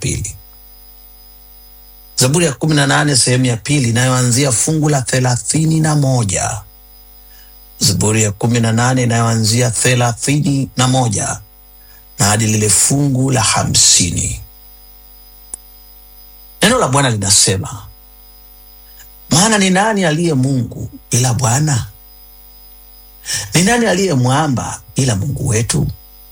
pili. Zaburi ya kumi na nane sehemu ya pili inayoanzia fungu la thelathini na moja. Zaburi ya kumi na nane inayoanzia thelathini na moja na hadi lile fungu la hamsini. Neno la Bwana linasema, maana ni nani aliye Mungu ila Bwana? Ni nani aliye mwamba ila Mungu wetu?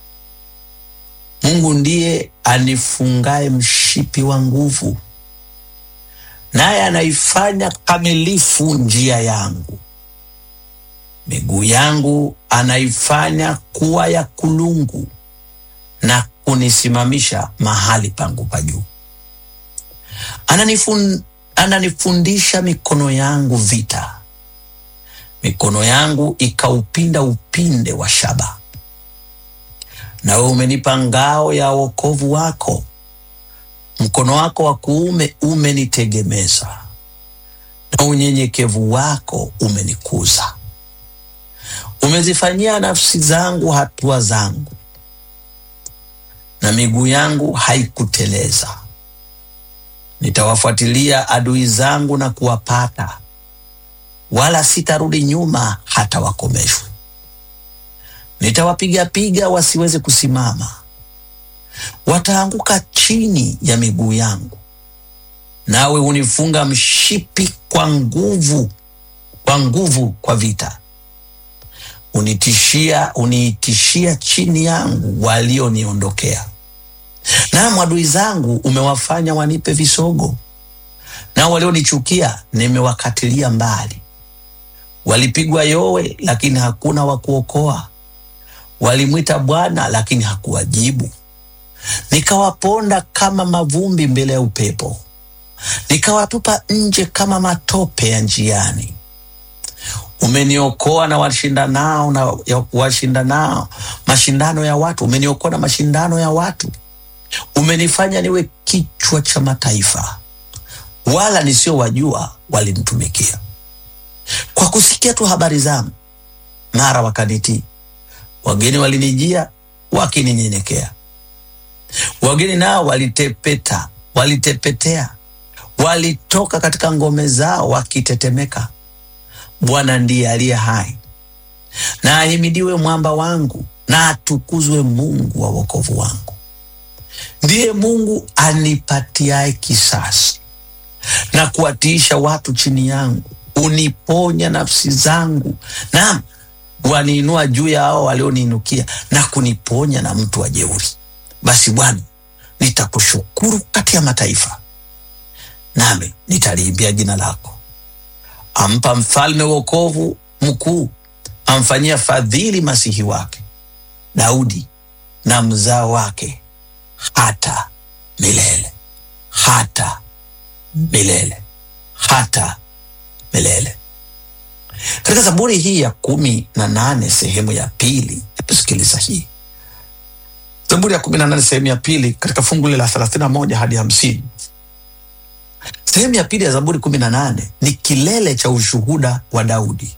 Mungu ndiye anifungaye mshipi wa nguvu, naye anaifanya kamilifu njia yangu. Miguu yangu anaifanya kuwa ya kulungu, na kunisimamisha mahali pangu pa juu. Ananifun, ananifundisha mikono yangu vita, mikono yangu ikaupinda upinde wa shaba. Nawe umenipa ngao ya wokovu wako, mkono wako wa kuume umenitegemeza, na unyenyekevu wako umenikuza. Umezifanyia nafsi zangu hatua zangu, na miguu yangu haikuteleza. Nitawafuatilia adui zangu na kuwapata, wala sitarudi nyuma hata wakomeshwe. Nitawapigapiga wasiweze kusimama, wataanguka chini ya miguu yangu. Nawe unifunga mshipi kwa nguvu, kwa nguvu kwa vita. Unitishia, uniitishia chini yangu walioniondokea. Naam, adui zangu umewafanya wanipe visogo, nao walionichukia nimewakatilia mbali. Walipigwa yowe, lakini hakuna wa kuokoa. Walimwita Bwana, lakini hakuwajibu. Nikawaponda kama mavumbi mbele ya upepo, nikawatupa nje kama matope ya njiani. Umeniokoa na washindanao na washindanao mashindano ya watu, umeniokoa na mashindano ya watu. Umenifanya niwe kichwa cha mataifa, wala nisiowajua walinitumikia. Kwa kusikia tu habari zangu, mara wakanitii. Wageni walinijia wakininyenyekea, wageni nao walitepeta, walitepetea, walitoka katika ngome zao wakitetemeka. Bwana ndiye aliye hai, na ahimidiwe mwamba wangu, na atukuzwe Mungu wa wokovu wangu. Ndiye Mungu anipatiaye kisasi na kuwatiisha watu chini yangu. Uniponya nafsi zangu, naam, waniinua juu ya hao walioniinukia, na kuniponya na mtu wa jeuri. Basi Bwana, nitakushukuru kati ya mataifa, nami nitaliimbia jina lako. Ampa mfalme wokovu mkuu, amfanyia fadhili masihi wake Daudi na mzao wake hata milele, hata milele, hata milele. Katika Zaburi hii ya kumi na nane sehemu ya pili, sikiliza hii Zaburi ya kumi na nane sehemu ya pili katika fungu la thelathini na moja hadi hamsini. Sehemu ya pili ya Zaburi kumi na nane ni kilele cha ushuhuda wa Daudi.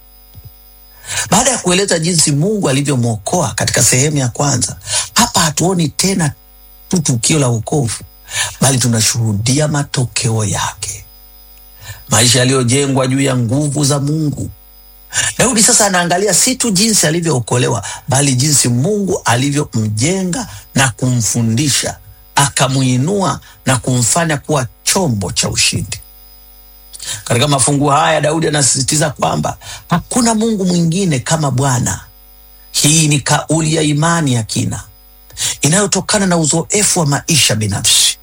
Baada ya kueleza jinsi Mungu alivyomwokoa katika sehemu ya kwanza, hapa hatuoni tena tu tukio la wokovu, bali tunashuhudia matokeo yake, maisha yaliyojengwa juu ya nguvu za Mungu. Daudi sasa anaangalia si tu jinsi alivyookolewa, bali jinsi Mungu alivyomjenga na kumfundisha, akamuinua na kumfanya kuwa chombo cha ushindi. Katika mafungu haya Daudi anasisitiza kwamba hakuna Mungu mwingine kama Bwana. Hii ni kauli ya imani ya kina inayotokana na uzoefu wa maisha binafsi,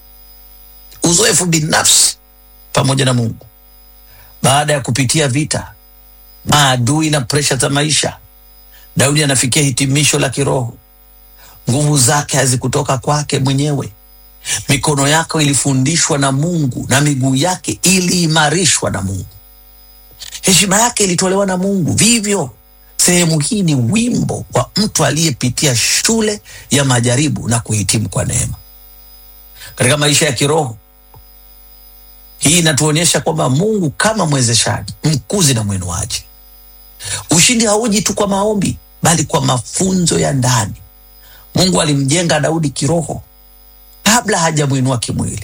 uzoefu binafsi pamoja na Mungu. Baada ya kupitia vita, maadui na presha za maisha, Daudi anafikia hitimisho la kiroho. Nguvu zake hazikutoka kwake mwenyewe. Mikono yake ilifundishwa na Mungu na miguu yake iliimarishwa na Mungu. Heshima yake ilitolewa na Mungu. Vivyo sehemu hii ni wimbo wa mtu aliyepitia shule ya majaribu na kuhitimu kwa neema. Katika maisha ya kiroho, hii inatuonyesha kwamba Mungu kama mwezeshaji, mkuzi na mwinuaji. Ushindi hauji tu kwa maombi, bali kwa mafunzo ya ndani. Mungu alimjenga Daudi kiroho kabla hajamwinua kimwili.